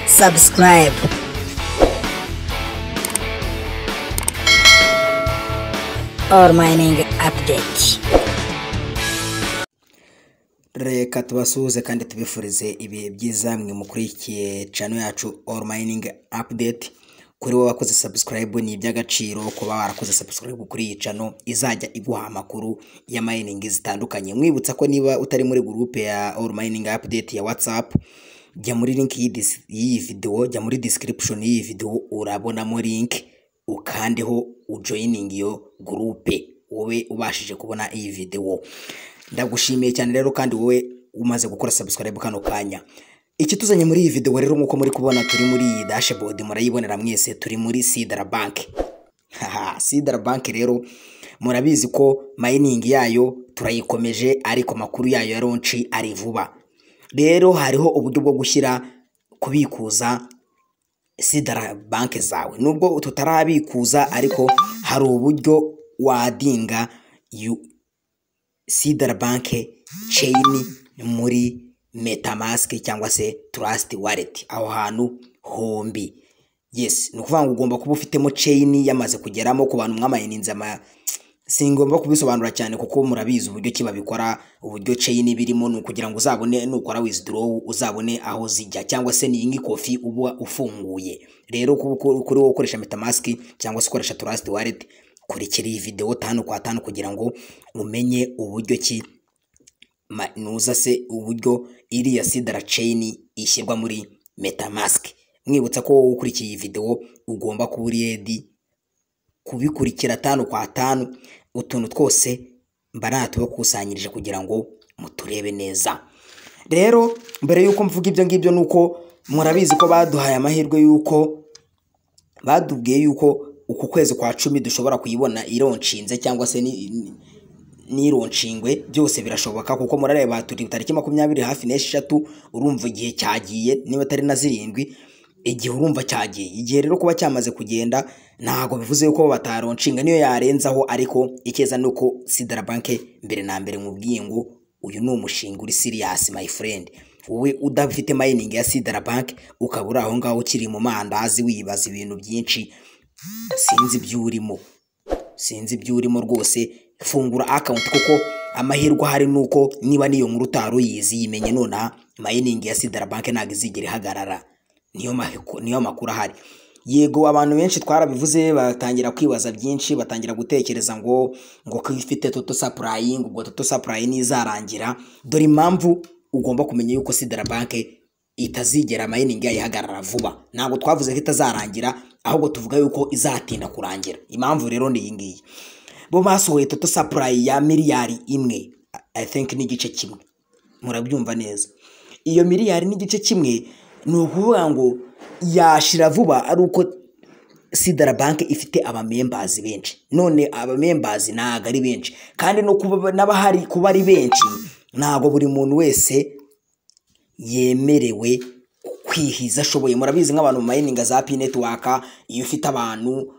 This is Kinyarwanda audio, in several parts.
subscribe. Or mining update. reka tubasuhuze kandi tubifurize ibihe byiza mwe mukurikiye channel yacu all mining update kuri wowe wakoze subscribe ni iby'agaciro kuba warakoze subscribe kuri iyi channel izajya iguha amakuru ya mining zitandukanye mwibutsa ko niba utari muri groupe ya all mining update ya whatsapp jya muri link y'iyi dis- y'iyi video jya muri description y'iyi video urabonamo link ukandeho ujoining iyo groupe wowe ubashije kubona iyi video ndagushimiye cyane rero kandi wowe umaze gukora subscribe kano kanya ikituzanye muri iyi video rero nk'uko muri kubona turi muri iyi dashboard murayibonera mwese turi muri sidara bank haha sidara bank rero murabizi ko mining yayo turayikomeje ariko amakuru yayo ya ronci ari vuba rero hariho uburyo bwo gushyira kubikuza sidara banki zawe nubwo tutarabikuza ariko hari uburyo wadinga yu- sidara banki ceyini muri metamask cyangwa se trust wallet aho hantu hombi yes ni ukuvuga ngo ugomba kuba ufitemo ceyini yamaze kugeramo ku bantu mwamayininze ama singomba kubisobanura cyane kuko murabizi uburyo ki babikora uburyo ceyini birimo ni ukugira ngo uzabone nukora withdraw uzabone aho zijya cyangwa se ni iyi kofi uba ufunguye rero kuko- kuri wowe ukoresha metamask cyangwa se ukoresha trust wallet kurikira iyi video tanu kwa tanu kugira ngo umenye uburyo ki ma- nuza se uburyo iriya sidara ceyini ishyirwa muri metamask mwibutsa ko wowe ukurikiye iyi video ugomba kuba uri ready kubikurikira tanu kwa tanu utuntu twose mba natubakusanyirije kugira ngo muturebe neza rero mbere y'uko mvuga ibyo ngibyo ni uko murabizi ko baduhaye amahirwe y'uko badubwiye y'uko uku kwezi kwa cumi dushobora kuyibona ironshinze cyangwa se ni- ni- n'ironshingwe byose birashoboka kuko murareba turi tariki makumyabiri hafi n'esheshatu urumva igihe cyagiye niba atari na zirindwi igihe urumva cyagiye igihe rero kuba cyamaze kugenda ntabwo bivuze yuko bataronshinga niyo yarenzaho ariko icyeza ni uko sidara banke mbere na mbere mubwiye ngo uyu ni umushinga uri siriyasi my friend wowe udafite mining ya sidara banke ukaba uri aho ngaho ukiri mu mandazi wibaza ibintu byinshi sinzi ibyo urimo sinzi ibyo urimo rwose fungura akawunti kuko amahirwe ahari ni uko niba n'iyo nkuru utari uyizi yimenye nonaha mayiningi ya sidara banki ntabwo izigera ihagarara niyo mahiko- niyo makuru ahari yego abantu benshi twarabivuze batangira kwibaza byinshi batangira gutekereza ngo ngo ko ifite toto sapurayingi ubwo toto sapurayi nizarangira dore impamvu ugomba kumenya yuko sidara banki itazigera mayiningi yayo ihagarara vuba ntabwo twavuze ko itazarangira ahubwo tuvuga yuko izatinda kurangira impamvu rero ni iyi ngiyi bo basohoye toto sapurayi ya miliyari imwe i think n'igice kimwe murabyumva neza iyo miliyari n'igice kimwe ni ukuvuga ngo yashira vuba ari uko sidara banki ifite abamembazi benshi none abamembazi ntabwo ari benshi kandi no kuba n'abahari kuba ari benshi ntabwo buri muntu wese yemerewe kwihiza ashoboye murabizi nk'abantu mu mayininga za pi netiwaka iyo ufite abantu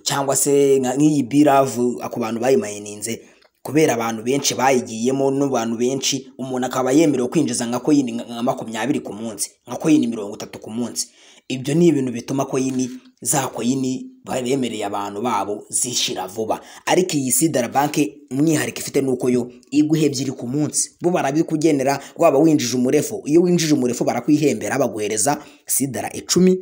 cyangwa se nka- nk'iyi biravu ku bantu bayimayininze kubera abantu benshi bayigiyemo n'abantu benshi umuntu akaba yemerewe kwinjiza nka koyini nka nka makumyabiri ku munsi nka koyini mirongo itatu ku munsi ibyo ni ibintu bituma koyini za koyini bemereye abantu babo zishira vuba ariko iyi sidara banki umwihariko ifite ni uko yo iguha ebyiri ku munsi bo barabikugenera waba winjije umurefu iyo winjije umurefu barakwihembera baguhereza sidara icumi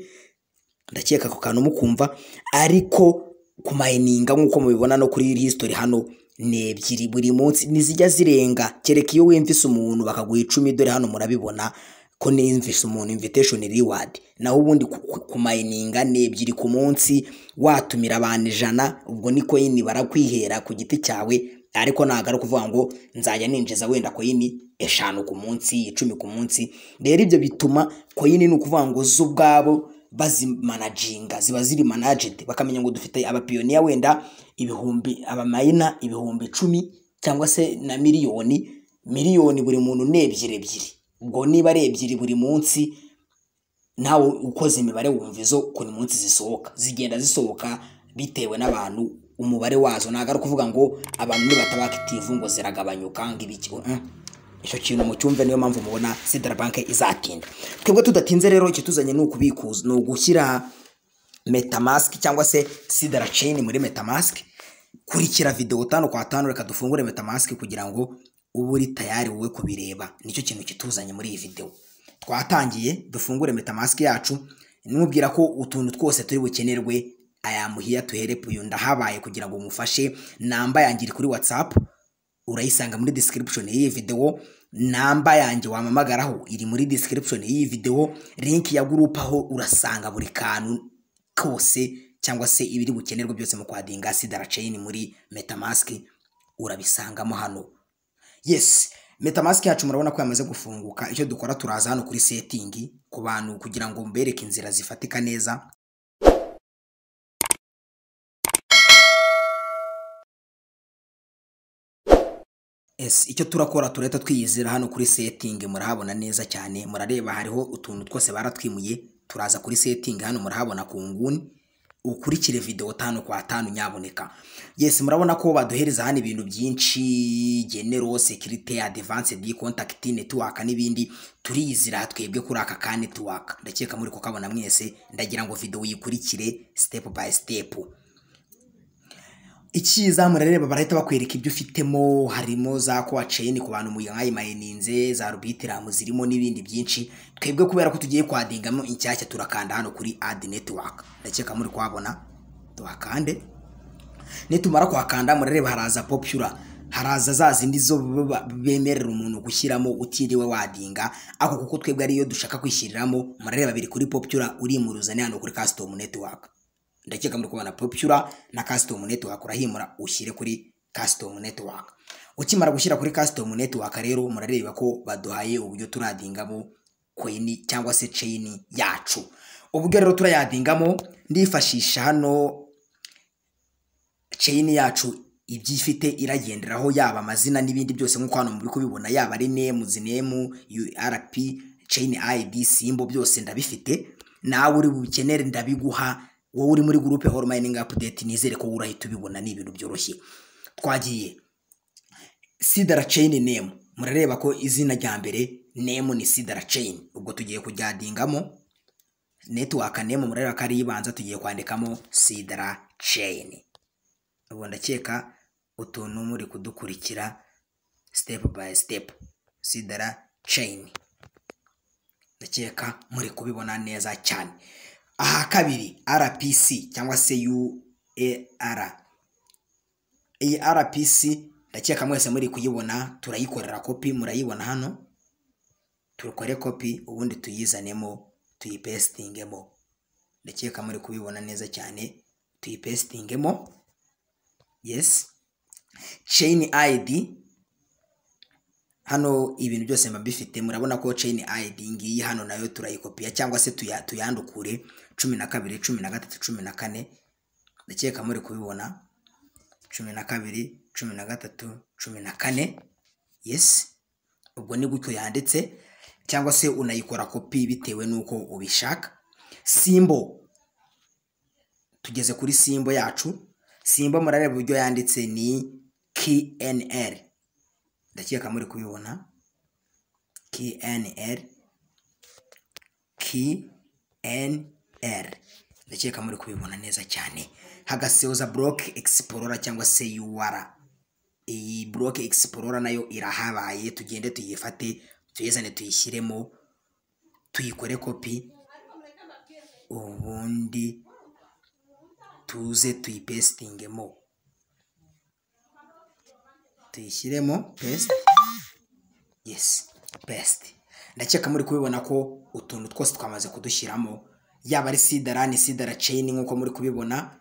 ndakeka ako kantu mukumva ariko kumayininga nk'uko mubibona no kuri history hano ni ebyiri buri munsi ntizijya zirenga kereka iyo wimvise umuntu bakaguha icumi dore hano murabibona ko nimvise umuntu invitation reward naho ubundi ku- ku- kumayininga ni ebyiri ku munsi watumira abantu ijana ubwo ni koyini barakwihera ku giti cyawe ariko ntabwo ari ukuvuga ngo nzajya ninjiza wenda koyini eshanu ku munsi icumi ku munsi rero ibyo bituma koyini ni ukuvuga ngo zo ubwabo bazimanaginga ziba ziri managed bakamenya ngo dufite abapiyoniya wenda ibihumbi abamayina ibihumbi icumi cyangwa se na miliyoni miliyoni buri muntu ni ebyiri ebyiri ubwo niba ari ebyiri buri munsi nawe ukoze imibare wumva izo ukuntu munsi zisohoka zigenda zisohoka bitewe n'abantu umubare wazo ntabwo ari ukuvuga ngo abantu nibataba active ngo ziragabanyuka ngo ibiki icyo kintu mucyumve niyo mpamvu mubona sidara banke izatinda twebwe tudatinze rero icyo tuzanye ni ukubikuza ni ugushyira metamask cyangwa se sidara ceyini muri metamask kurikira videwo tanu kwa tanu reka dufungure metamask kugira ngo ube uri tayari wowe kubireba nicyo kintu kituzanye muri iyi videwo twatangiye dufungure metamask yacu nimubwira ko utuntu twose turi bukenerwe ayamuhiya tuherepu uyu ndahabaye kugira ngo umufashe namba yangire kuri watsapu urayisanga muri description y'iyi videwo namba yanjye wamamagaraho iri muri description y'iyi videwo link ya gurupe aho urasanga buri kantu kose cyangwa se ibiri bukenerwe byose mu kwadinga sidara ceyini muri metamask urabisangamo hano yes metamask yacu murabona ko yamaze gufunguka icyo dukora turaza hano kuri setingi ku bantu kugira ngo mbereke inzira zifatika neza Yes, icyo turakora turahita twiyizira hano kuri setingi murahabona neza cyane murareba hariho utuntu twose baratwimuye turaza kuri setingi hano murahabona ku nguni ukurikire videwo tanu kwa tanu nyaboneka yes murabona ko baduhereza hano ibintu byinshi genero sekirite adivanse di kontakiti netiwaka n'ibindi turiyizira twebwe kuri aka ka netiwaka ndakeka muri kukabona mwese ndagira ngo videwo uyikurikire sitepu bayi sitepu icyiza murareba barahita bakwereka ibyo ufitemo harimo za kowaceni ku bantu mwayimayininze za rubitiramu zirimo n'ibindi byinshi twebwe kubera ko tugiye kwadingamo inshyashya turakanda hano kuri adi netiwaka ndakeka muri kuhabona tuhakande nitumara kuhakanda murareba haraza popura haraza za zindi zo ba- bemerera umuntu gushyiramo utiriwe wadinga ako kuko twebwe ariyo dushaka kwishyiramo murareba biri kuri popura urimuruzane hano kuri kasitomu netiwaka ndakeka muri kubona popura na custom network urahimura ushyire kuri custom network ukimara gushyira kuri custom network rero murareba ko baduhaye uburyo turadingamo coin cyangwa se chain yacu uburyo rero turayadingamo ndifashisha hano chain yacu ibyo ifite iragenderaho yaba amazina n'ibindi byose nk'uko hano muri kubibona yaba ari nemu zinemu urp chain id simbo byose ndabifite nawe uri bubikenere ndabiguha wowe uri muri gurupe horo mining update nizere ko urahita ubibona ni ibintu byoroshye twagiye sidara chain name murareba ko izina rya mbere name ni sidara chain ubwo tugiye kujyadingamo network name murareba ko ari ibanza tugiye kwandikamo sidara chain ubu ndakeka utuntu muri kudukurikira step by step sidara chain ndakeka muri kubibona neza cyane aha kabiri rpc cyangwa se uar iyi rpc ndakeka mwese muri kuyibona turayikorera kopi murayibona hano turukore kopi ubundi tuyizanemo tuyipesitingemo ndakeka muri kubibona neza cyane tuyipesitingemo yes chain id hano ibintu byose mba mbifite murabona ko chain id ngiyi hano nayo turayikopiya cyangwa se tuya- tuyandukure cumi na kabiri cumi na gatatu cumi na kane ndakeka muri kubibona cumi na kabiri cumi na gatatu cumi na kane yes ubwo ni gutyo yanditse cyangwa se unayikora kopi bitewe n'uko ubishaka simbo tugeze kuri simbo yacu simbo murareba uburyo yanditse ni knr ndakeka muri kubibona knr knr ndakeka muri kubibona neza cyane hagaseuza block explorer cyangwa se ur iyi block explorer nayo irahabaye tugende tuyifate tuyizane tuyishyiremo tuyikore kopi ubundi tuze tuyipesitingemo tuyishyiremo pesite yesi pesite ndakeka muri kubibona ko utuntu twose twamaze kudushyiramo yaba ari sidara ni sidara ceyini nk'uko muri kubibona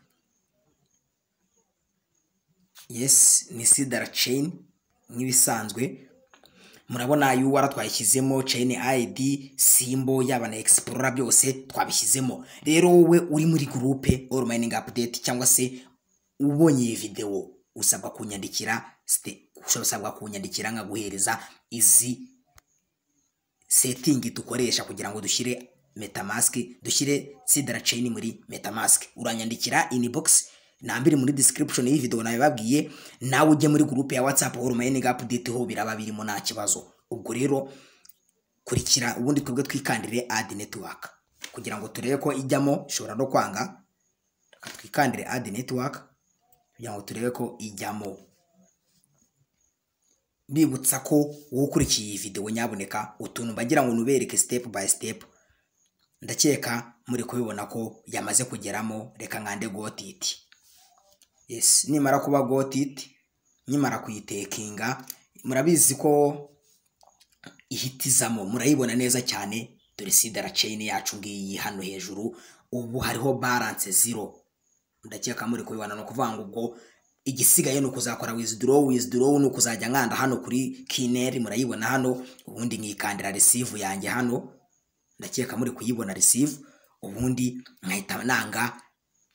yesi ni sidara ceyini nk'ibisanzwe murabona yuwara twayishyizemo chain id simbo yaba na explorer byose twabishyizemo rero wowe uri muri gurupe all mining update cyangwa se ubonye iyi videwo usabwa kunyandikira ste- usabwa kunyandikira nkaguhereza izi setting dukoresha kugira ngo dushyire metamask dushyire sidara chain muri metamask uranyandikira inbox nambiri muri description y'iyi video nabibabwiye nawe ujye muri group ya whatsapp or mining update ho biraba birimo nta kibazo ubwo rero kurikira ubundi twebwe twikandire ad network kugira ngo turebe ko ijyamo ishobora no kwanga reka twikandire ad network kugira ngo turebe ko ijyamo bibutsa ko wowe ukurikiye iyi videwo nyaboneka utuntu mbagira ngo nubereke step by step ndakeka muri kubibona ko yamaze kugeramo reka nkande gotiti yes nimara kuba gotiti nimara kuyitekinga murabizi ko ihitizamo murayibona neza cyane dore sidara ceyini yacu ngiyi hano hejuru ubu hariho baranse zero ndakeka muri kubibona ni ukuvuga ngo ubwo igisigaye ni ukuzakora wizidorowu wizidorowu ni ukuzajya nkanda hano kuri kineri murayibona hano ubundi nkikandira receive yanjye hano ndakeka muri kuyibona receive ubundi nkahita nanga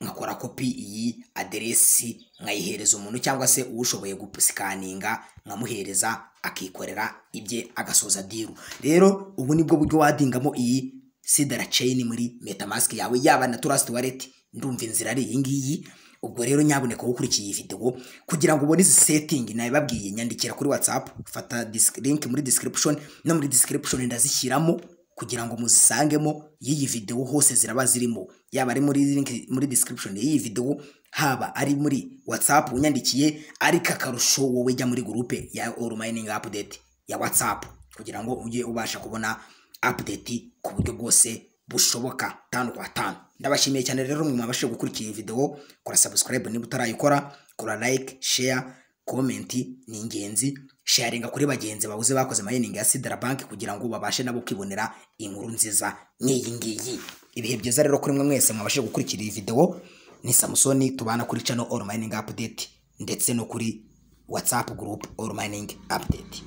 nkakora kopi iyi aderesi nkayihereza umuntu cyangwa se ushoboye gusikaninga nkamuhereza akikorera ibye agasoza diru rero ubu nibwo buryo wadingamo iyi sidara ceyini muri metamask yawe yaba na turasiti wareti ndumva inzira ari iyi ngiyi ubwo rero nyaboneka wowe ukurikiye iyi videwo kugira ngo ubone izi setingi nabibabwiye nyandikira kuri watsapu fata linki muri description no muri description ndazishyiramo kugira ngo muzisangemo y'iyi videwo hose ziraba zirimo yaba ari muri link muri description y'iyi videwo haba ari muri watsapu unyandikiye ariko akarusho wowe jya muri gurupe ya oru mining update ya watsapu kugira ngo ujye ubasha kubona update ku buryo bwose bushoboka tanu kwa tanu ndabashimiye cyane rero mwe mwabashije gukurikira iyi videwo kora subscribe niba utarayikora kora like share comment ni ingenzi sharinga kuri bagenzi babuze bakoze mining ya Sidra Bank kugira ngo babashe nabo kwibonera inkuru nziza nk'iyi ngiyi ibihe byiza rero kuri mwe mwese mwabashije gukurikira iyi videwo ni Samusoni tubana kuri channel All Mining Update ndetse no kuri WhatsApp group All Mining Update